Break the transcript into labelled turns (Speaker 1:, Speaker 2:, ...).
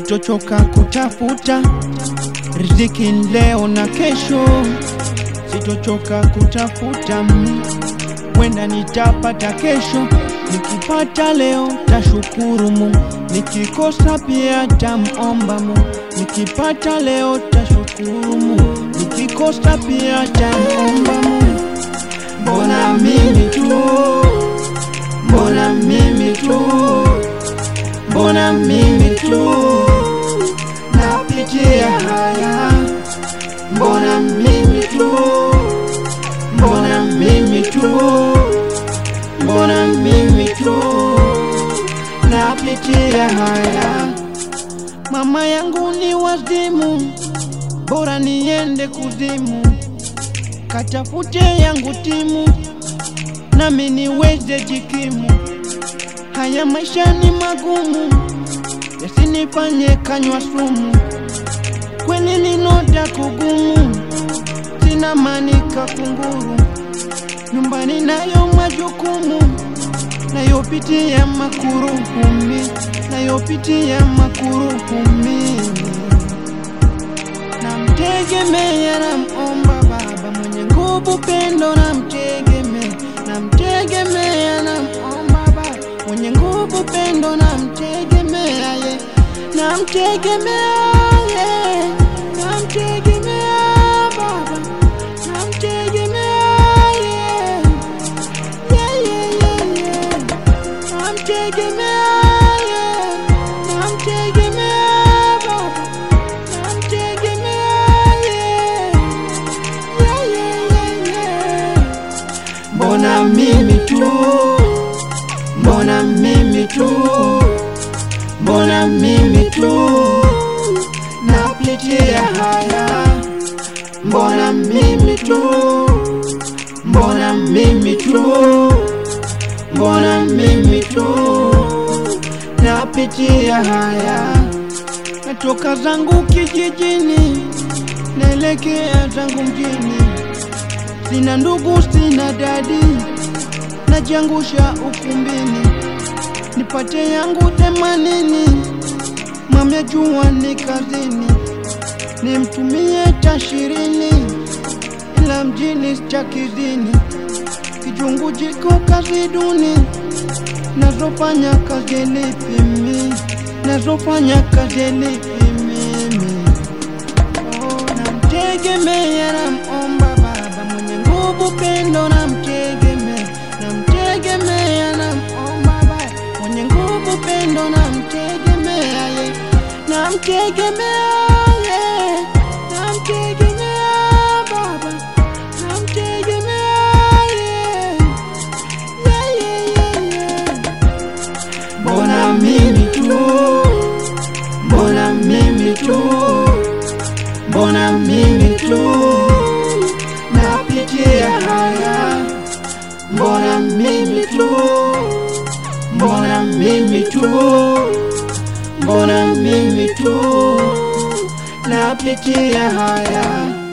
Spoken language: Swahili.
Speaker 1: sitochoka kutafuta riziki leo na kesho, sitochoka kutafuta mm, wenda nitapata kesho. Nikipata leo tashukuru Mungu, nikikosa pia tamomba Mungu. Nikipata leo tashukuru Mungu, nikikosa pia tamomba Mungu. Mbona mimi tu, mbona mimi tu, mbona mimi tu napitia haya, mbona mimi tu, mbona mimi tu, mbona mimi tu napitia haya. Mama yangu ni wazimu, bora niende kuzimu, katafute yangu timu, nami niweze jikimu. Haya maisha ni magumu, yasinifanye kanywa sumu, kweli ninoda kugumu, sina manika kunguru, nyumbani nayo majukumu, nayopitia makuruhumi, nayopitia makuruhumi namtegemea namomba Baba mwenye nguvu, pendo namtegemea, namtegemea namomba Baba mwenye nguvu, pendo namtegemea ye, namtegemea ye, namtegemea Baba, namtegemea ye, ye, ye, ye, ye, namtegemea ye, namtegemea Baba namtegemea ye, ye, ye, ye, ye. Mbona mimi tu, mbona mimi tu, mbona mimi tu napitia haya, mbona mimi tu, mbona mimi tu, mbona mimi tu napitia haya natoka zangu kijijini naelekea zangu mjini, sina ndugu, sina dadi, najiangusha ukumbini, nipate yangu themanini, mamya jua ni kazini, nimtumie tashirini, ila mjini chakidini, kijungu jiko kazi duni, nazofanya kazi lipi mimi nazofanya kazi lipi mimi? Oh, namtegemea namomba Baba mwenye nguvu, pendo namtegemea, namtegemea namomba Baba mwenye nguvu, pendo namtegemea ye, namtegemea ye, namtegemea Baba, namtegemea ye, ye, ye, ye, ye. Mbona mimi tu, mbona mimi tu, mbona mimi tu napitia haya, mbona mimi tu, mbona mimi tu, mbona mimi tu napitia haya.